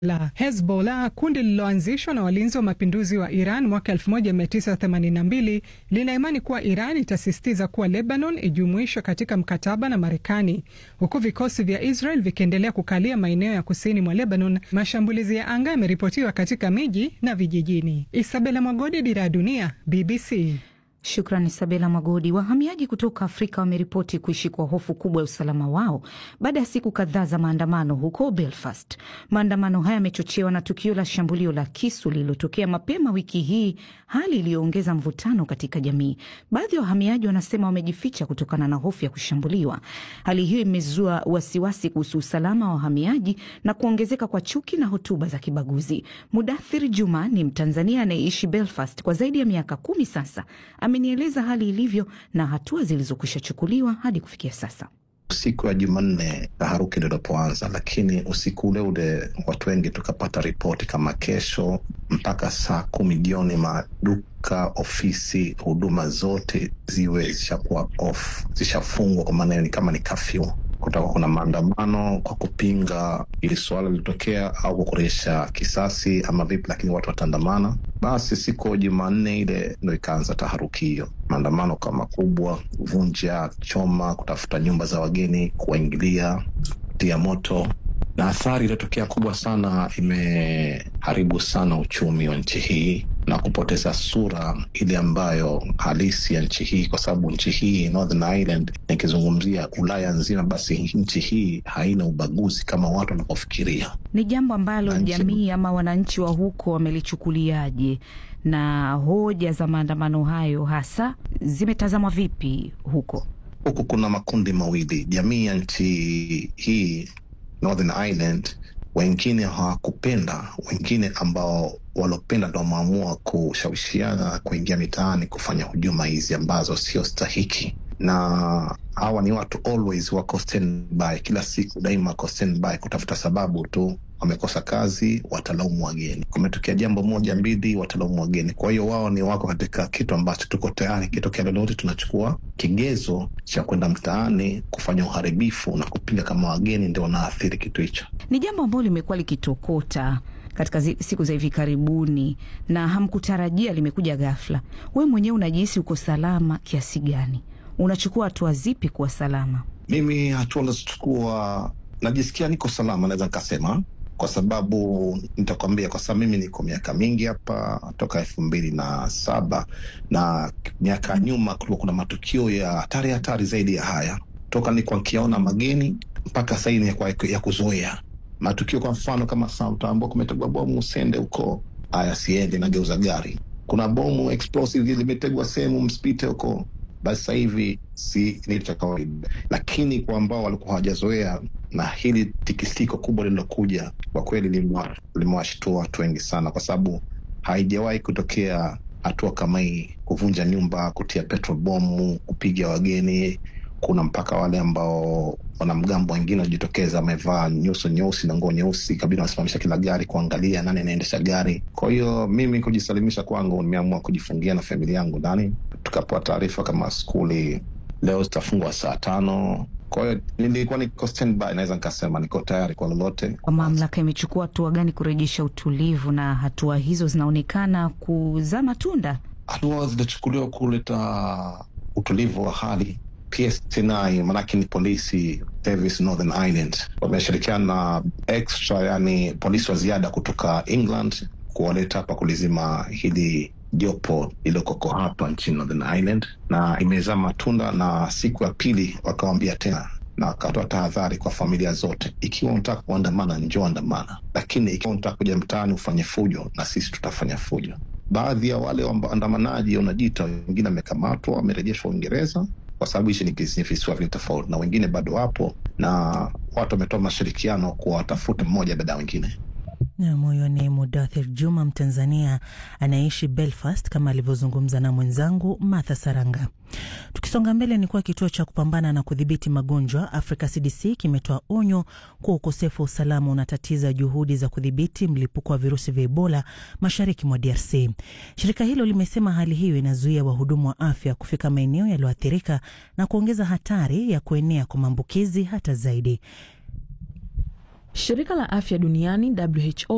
la Hezbollah, kundi lililoanzishwa na walinzi wa mapinduzi wa Iran mwaka 1982 lina imani kuwa Iran itasisitiza kuwa Lebanon ijumuishwe katika mkataba na Marekani, huku vikosi vya Israel vikiendelea kukalia maeneo ya kusini mwa Lebanon. Mashambulizi ya anga yameripotiwa katika miji na vijijini. Isabela Mwagodi, Dira ya Dunia, BBC. Shukrani Sabela Magodi. Wahamiaji kutoka Afrika wameripoti kuishi kwa hofu kubwa ya usalama wao baada ya siku kadhaa za maandamano huko Belfast. Maandamano haya yamechochewa na tukio la shambulio la kisu lililotokea mapema wiki hii, hali iliyoongeza mvutano katika jamii. Baadhi ya wahamiaji wanasema wamejificha kutokana na hofu ya kushambuliwa. Hali hiyo imezua wasiwasi kuhusu usalama wa wahamiaji na kuongezeka kwa chuki na hotuba za kibaguzi. Mudathir Juma ni Mtanzania anayeishi Belfast kwa zaidi ya miaka kumi sasa amenieleza hali ilivyo na hatua zilizokwisha chukuliwa hadi kufikia sasa. Siku ya Jumanne taharuki ndo ilipoanza, lakini usiku ule ule watu wengi tukapata ripoti kama kesho mpaka saa kumi jioni maduka, ofisi, huduma zote ziwe zishakuwa off, zishafungwa, kwa maana ni kama ni kafyu kutakuwa kuna maandamano kwa kupinga ili suala lilitokea au kwa kurejesha kisasi ama vipi, lakini watu wataandamana. Basi siku Jumanne ile ndo ikaanza taharuki hiyo, maandamano kama makubwa, kuvunja, choma, kutafuta nyumba za wageni, kuwaingilia, kutia moto na athari iliyotokea kubwa sana, imeharibu sana uchumi wa nchi hii na kupoteza sura ile ambayo halisi ya nchi hii, kwa sababu nchi hii Northern Ireland, nikizungumzia Ulaya nzima, basi nchi hii haina ubaguzi kama watu wanavyofikiria. Ni jambo ambalo jamii ama wananchi wa huko wamelichukuliaje, na hoja za maandamano hayo hasa zimetazamwa vipi huko? Huku kuna makundi mawili, jamii ya nchi hii Northern Ireland wengine hawakupenda, wengine ambao walopenda ndo wameamua kushawishiana kuingia mitaani kufanya hujuma hizi ambazo sio stahiki, na hawa ni watu always wako standby, kila siku daima wako standby kutafuta sababu tu. Wamekosa kazi, watalaumu wageni. Kumetokea jambo moja mbili, watalaumu wageni. Kwa hiyo wao ni wako katika kitu ambacho tuko tayari, kitokea lolote tunachukua kigezo cha kwenda mtaani kufanya uharibifu na kupinga kama wageni ndio wanaathiri kitu hicho. Ni jambo ambalo limekuwa likitokota katika siku za hivi karibuni na hamkutarajia, limekuja ghafla. Wewe mwenyewe unajihisi uko salama kiasi gani? Unachukua hatua zipi kuwa salama? Mimi hatua nazochukua, najisikia niko salama, naweza nikasema kwa sababu nitakwambia, kwa sababu mimi niko miaka mingi hapa toka elfu mbili na saba na miaka nyuma kulikuwa kuna matukio ya hatari hatari zaidi ya haya, toka nilikuwa nikiona mageni mpaka sahii ni ya kuzoea matukio. Kwa mfano kama Southampton kumetegwa bomu Usende huko, haya siende, nageuza gari. Kuna bomu explosive limetegwa sehemu, msipite huko, basi sasa hivi si ni cha kawaida, lakini kwa ambao walikuwa hawajazoea na hili tikisiko kubwa lililokuja, kwa kweli limewashtua watu wengi sana, kwa sababu haijawahi kutokea hatua kama hii, kuvunja nyumba, kutia petrol bomu, kupiga wageni. Kuna mpaka wale ambao wanamgambo wengine wajitokeza, wamevaa nyuso nyeusi na nguo nyeusi kabisa, wanasimamisha kila gari kuangalia nani anaendesha gari. Kwa hiyo mimi kujisalimisha kwangu, nimeamua kujifungia na familia yangu ndani. Tukapewa taarifa kama skuli leo zitafungwa saa tano. Kwa hiyo nilikuwa niko standby, naweza nikasema niko tayari kwa lolote. Kwa mamlaka imechukua hatua gani kurejesha utulivu, na hatua hizo zinaonekana kuzaa matunda? Hatua zilichukuliwa kuleta utulivu wa hali PSNI manake ni polisi service Northern Ireland wameshirikiana na extra, yani polisi wa ziada kutoka England kuwaleta hapa kulizima hili jopo lililokoko hapa nchini Northern Ireland, na imezaa matunda. Na siku ya pili wakawambia tena na wakatoa tahadhari kwa familia zote, ikiwa unataka kuandamana njoo andamana, lakini ikiwa unataka kuja mtaani ufanye fujo, na sisi tutafanya fujo. Baadhi ya wale waandamanaji wanajiita, wengine wamekamatwa, wamerejeshwa Uingereza kwa sababu hichi ni visiwa vili tofauti, na wengine bado wapo, na watu wametoa mashirikiano kuwatafuta mmoja baada ya wengine. Nam, huyo ni Mudathir Juma, Mtanzania anayeishi Belfast, kama alivyozungumza na mwenzangu Martha Saranga. Tukisonga mbele, ni kuwa kituo cha kupambana na kudhibiti magonjwa Africa CDC kimetoa onyo kuwa ukosefu wa usalama unatatiza juhudi za kudhibiti mlipuko wa virusi vya Ebola mashariki mwa DRC. Shirika hilo limesema hali hiyo inazuia wahudumu wa afya kufika maeneo yaliyoathirika na kuongeza hatari ya kuenea kwa maambukizi hata zaidi. Shirika la afya duniani WHO